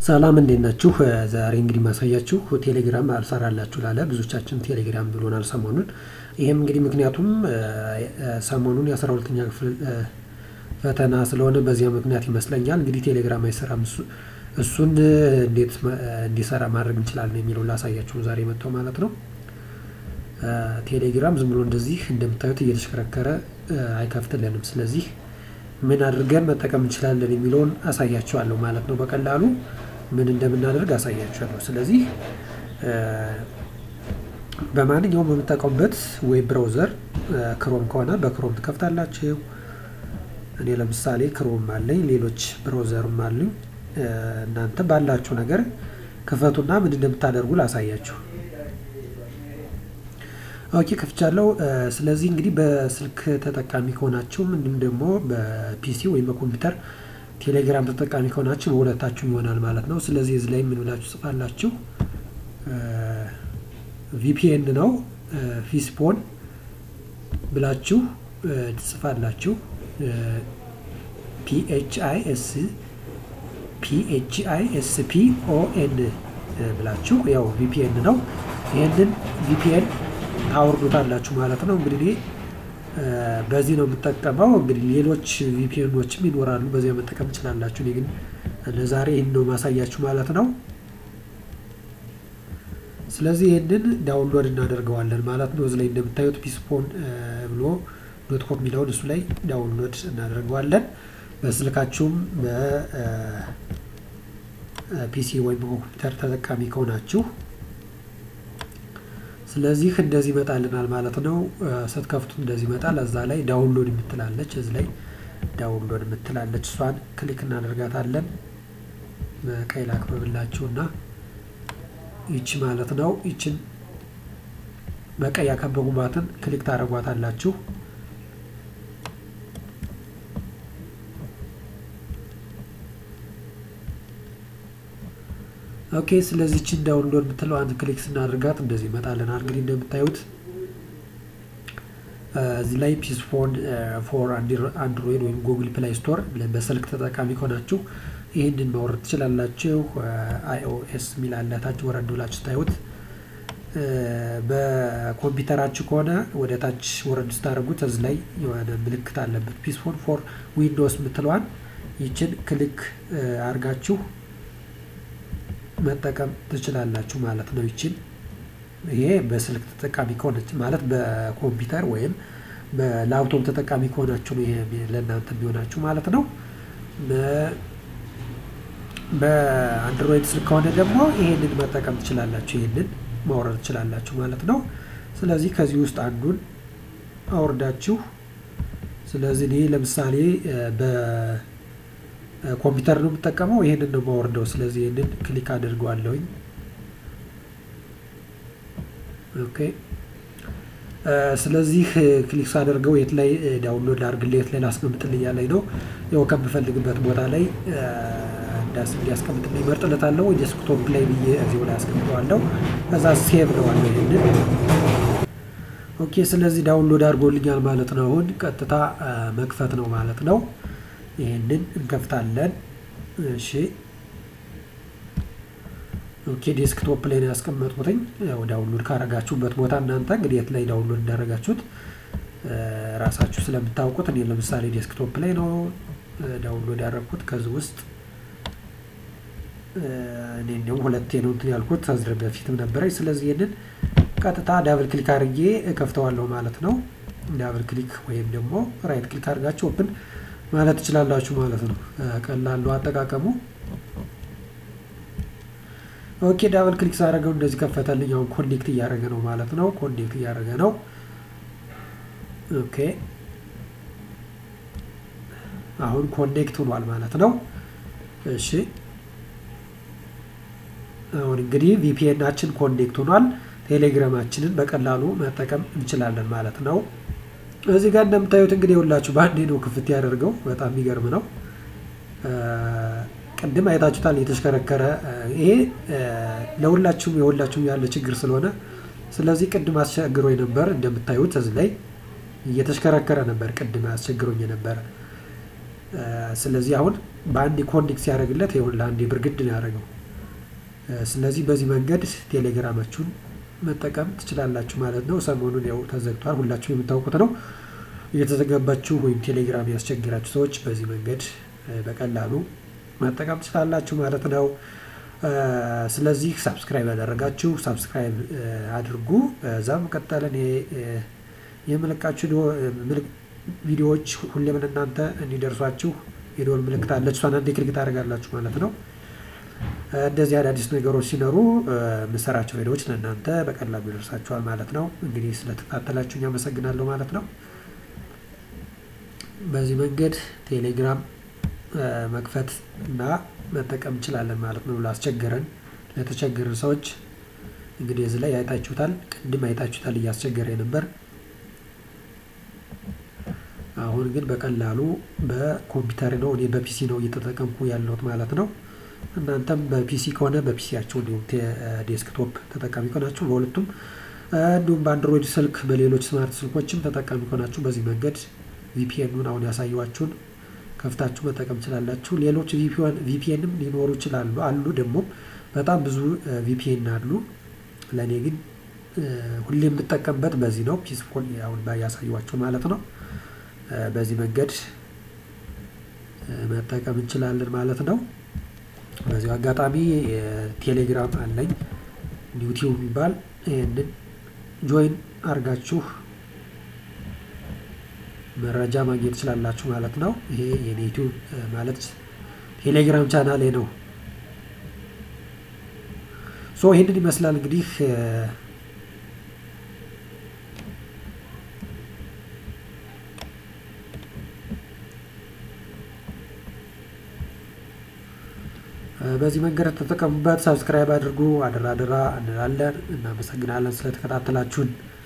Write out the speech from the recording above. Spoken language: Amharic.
ሰላም እንዴት ናችሁ? ዛሬ እንግዲህ ማሳያችሁ ቴሌግራም አልሰራላችሁ ላለ ብዙዎቻችን ቴሌግራም ብሎናል ሰሞኑን። ይህም እንግዲህ ምክንያቱም ሰሞኑን የአስራ ሁለተኛ ክፍል ፈተና ስለሆነ በዚያ ምክንያት ይመስለኛል እንግዲህ ቴሌግራም አይሰራም። እሱን እንዴት እንዲሰራ ማድረግ እንችላለን የሚለውን ላሳያችሁ ዛሬ መጥተው ማለት ነው። ቴሌግራም ዝም ብሎ እንደዚህ እንደምታዩት እየተሽከረከረ አይከፍትልንም። ስለዚህ ምን አድርገን መጠቀም እንችላለን የሚለውን አሳያችኋለሁ ማለት ነው። በቀላሉ ምን እንደምናደርግ አሳያችኋለሁ። ስለዚህ በማንኛውም በምጠቀሙበት ዌብ ብራውዘር ክሮም ከሆነ በክሮም ትከፍታላችሁ። እኔ ለምሳሌ ክሮም አለኝ፣ ሌሎች ብራውዘርም አሉኝ። እናንተ ባላችሁ ነገር ክፈቱና ምን እንደምታደርጉ ላሳያችሁ። ኦኬ ከፍቻለሁ። ስለዚህ እንግዲህ በስልክ ተጠቃሚ ከሆናችሁ እንዲሁም ደግሞ በፒሲ ወይም በኮምፒውተር ቴሌግራም ተጠቃሚ ከሆናችሁ በሁለታችሁም ይሆናል ማለት ነው። ስለዚህ እዚህ ላይ ምን ብላችሁ ጽፋላችሁ? ቪፒኤን ነው ፊስፖን ብላችሁ ትጽፋላችሁ። ፒኤችአይ ኤስ ፒኤችአይ ኤስ ፒ ኦ ኤን ብላችሁ ያው ቪፒኤን ነው። ይህንን ቪፒኤን ታወርዱታላችሁ ማለት ነው። እንግዲህ በዚህ ነው የምጠቀመው። እንግዲህ ሌሎች ቪፒኤኖችም ይኖራሉ፣ በዚያ መጠቀም ትችላላችሁ። እኔ ግን ለዛሬ ይህን ነው ማሳያችሁ ማለት ነው። ስለዚህ ይህንን ዳውንሎድ እናደርገዋለን ማለት ነው። እዚህ ላይ እንደምታዩት ፒስፖን ብሎ ዶት ኮም የሚለውን እሱ ላይ ዳውንሎድ እናደርገዋለን። በስልካችሁም በፒሲ ወይም በኮምፒውተር ተጠቃሚ ከሆናችሁ ስለዚህ እንደዚህ ይመጣልናል ማለት ነው። ስትከፍቱት እንደዚህ ይመጣል። እዛ ላይ ዳውንሎድ የምትላለች እዚህ ላይ ዳውንሎድ የምትላለች እሷን ክሊክ እናደርጋታለን። በቀይ ላክብብላችሁና ይቺ ማለት ነው። ይችን በቀይ ያከበቡባትን ክሊክ ታደርጓታላችሁ። ኦኬ ስለዚህ ችን ዳውንሎድ የምትለው አንድ ክሊክ ስናደርጋት እንደዚህ ይመጣልናል። እንግዲህ እንደምታዩት እዚህ ላይ ፒስፎን ፎር አንድሮይድ ወይም ጉግል ፕላይ ስቶር በስልክ ተጠቃሚ ከሆናችሁ ይህንን ማውረድ ትችላላችሁ። አይኦኤስ የሚል አለ ታች ወረድ ብላችሁ ስታዩት፣ በኮምፒውተራችሁ ከሆነ ወደ ታች ወረድ ስታደርጉት እዚህ ላይ የሆነ ምልክት አለበት ፒስፎን ፎር ዊንዶውስ የምትለዋን ይችን ክሊክ አድርጋችሁ መጠቀም ትችላላችሁ ማለት ነው። ይችን ይሄ በስልክ ተጠቃሚ ከሆነች ማለት በኮምፒውተር ወይም በላፕቶፕ ተጠቃሚ ከሆናችሁ ነው ይሄ ለእናንተ የሚሆናችሁ ማለት ነው። በአንድሮይድ ስልክ ከሆነ ደግሞ ይሄንን መጠቀም ትችላላችሁ፣ ይሄንን ማውረድ ትችላላችሁ ማለት ነው። ስለዚህ ከዚህ ውስጥ አንዱን አውርዳችሁ ስለዚህ እኔ ለምሳሌ በ ኮምፒውተር ነው የምጠቀመው። ይሄንን ነው የማወርደው። ስለዚህ ይሄንን ክሊክ አድርገዋለሁኝ። ኦኬ ስለዚህ ክሊክ ሳደርገው የት ላይ ዳውንሎድ ላድርግልህ የት ላይ ላስቀምጥልኝ ያለኝ ነው። ያው ከምፈልግበት ቦታ ላይ እንዲያስቀምጥልኝ መርጥለታለሁ። ዴስክቶፕ ላይ ብዬ እዚሁ ላይ አስቀምጠዋለሁ። ከዛ ሴቭ ነዋለሁ ይሄንን። ኦኬ ስለዚህ ዳውንሎድ አድርጎልኛል ማለት ነው። አሁን ቀጥታ መክፈት ነው ማለት ነው። ይህንን እንከፍታለን። እሺ ኦኬ ዴስክቶፕ ላይ ነው ያስቀመጥኩትኝ። ያው ዳውንሎድ ካረጋችሁበት ቦታ እናንተ እንግዲህ የት ላይ ዳውንሎድ እንዳረጋችሁት ራሳችሁ ስለምታውቁት፣ እኔ ለምሳሌ ዴስክቶፕ ላይ ነው ዳውንሎድ ያደረግኩት። ከዚህ ውስጥ እኔ እንዲሁም ሁለቴ ነው እንትን ያልኩት ከዚህ በፊትም ነበረኝ። ስለዚህ ይህንን ቀጥታ ዳብል ክሊክ አድርጌ እከፍተዋለሁ ማለት ነው። ዳብል ክሊክ ወይም ደግሞ ራይት ክሊክ አድርጋችሁ ኦፕን ማለት ትችላላችሁ ማለት ነው። ቀላሉ አጠቃቀሙ። ኦኬ ዳብል ክሊክ ሳደረገው እንደዚህ ከፈተልኝ። አሁን ኮኔክት እያደረገ ነው ማለት ነው። ኮኔክት እያደረገ ነው። ኦኬ አሁን ኮኔክት ሆኗል ማለት ነው። እሺ አሁን እንግዲህ ቪፒኤናችን ኮኔክት ሆኗል። ቴሌግራማችንን በቀላሉ መጠቀም እንችላለን ማለት ነው። እዚህ ጋር እንደምታዩት እንግዲህ የሁላችሁ በአንዴ ነው ክፍት ያደርገው። በጣም የሚገርም ነው። ቅድም አይታችሁታል የተሽከረከረ። ይሄ ለሁላችሁም የሁላችሁም ያለ ችግር ስለሆነ ስለዚህ ቅድም አስቸግሮኝ ነበር። እንደምታዩት እዚህ ላይ እየተሽከረከረ ነበር። ቅድም አስቸግሮኝ ነበር። ስለዚህ አሁን በአንድ ኮኔክት ሲያደርግለት ይሁን ለአንድ ብርግድ ነው ያደረገው። ስለዚህ በዚህ መንገድ ቴሌግራማችሁን መጠቀም ትችላላችሁ ማለት ነው። ሰሞኑን ያው ተዘግቷል፣ ሁላችሁ የምታውቁት ነው። እየተዘጋባችሁ ወይም ቴሌግራም ያስቸግራችሁ ሰዎች በዚህ መንገድ በቀላሉ መጠቀም ትችላላችሁ ማለት ነው። ስለዚህ ሳብስክራይብ ያደረጋችሁ ሳብስክራይብ አድርጉ። እዛም ቀጠለን የምለቃችሁ ቪዲዮዎች ሁሌም ለእናንተ እንዲደርሷችሁ የደወል ምልክት አለች። እሷን አንዴ ክሊክ ታደርጋላችሁ ማለት ነው። እንደዚህ አዳዲስ ነገሮች ሲኖሩ የምሰራቸው ቪዲዮዎች ለእናንተ በቀላሉ ይደርሳችኋል ማለት ነው። እንግዲህ ስለተከታተላችሁ አመሰግናለሁ ማለት ነው። በዚህ መንገድ ቴሌግራም መክፈት እና መጠቀም እንችላለን ማለት ነው። ላስቸገረን ለተቸገረን ሰዎች እንግዲህ እዚህ ላይ አይታችሁታል። ቅድም አይታችሁታል እያስቸገረ ነበር። አሁን ግን በቀላሉ በኮምፒውተር ነው፣ እኔ በፒሲ ነው እየተጠቀምኩ ያለሁት ማለት ነው። እናንተም በፒሲ ከሆነ በፒሲያችሁ እንዲሁም ዴስክቶፕ ተጠቃሚ ከሆናችሁ በሁለቱም እንዲሁም በአንድሮይድ ስልክ በሌሎች ስማርት ስልኮችም ተጠቃሚ ከሆናችሁ በዚህ መንገድ ቪፒኤኑን አሁን ያሳየኋችሁን ከፍታችሁ መጠቀም ትችላላችሁ። ሌሎች ቪፒኤንም ሊኖሩ ይችላሉ አሉ ደግሞ በጣም ብዙ ቪፒኤን አሉ። ለእኔ ግን ሁሌ የምጠቀምበት በዚህ ነው። ፒስፎል አሁን ያሳየኋችሁ ማለት ነው። በዚህ መንገድ መጠቀም እንችላለን ማለት ነው። በዚሁ አጋጣሚ ቴሌግራም አለኝ ዩቲዩብ የሚባል ይህንን ጆይን አድርጋችሁ መረጃ ማግኘት ትችላላችሁ ማለት ነው። ይሄ የኔ ዩቲዩብ ማለት ቴሌግራም ቻናሌ ነው። ሶ ይህንን ይመስላል እንግዲህ በዚህ መንገድ ተጠቀሙበት። ሰብስክራይብ አድርጉ። አደራ አደራ እንላለን። እናመሰግናለን ስለተከታተላችሁን።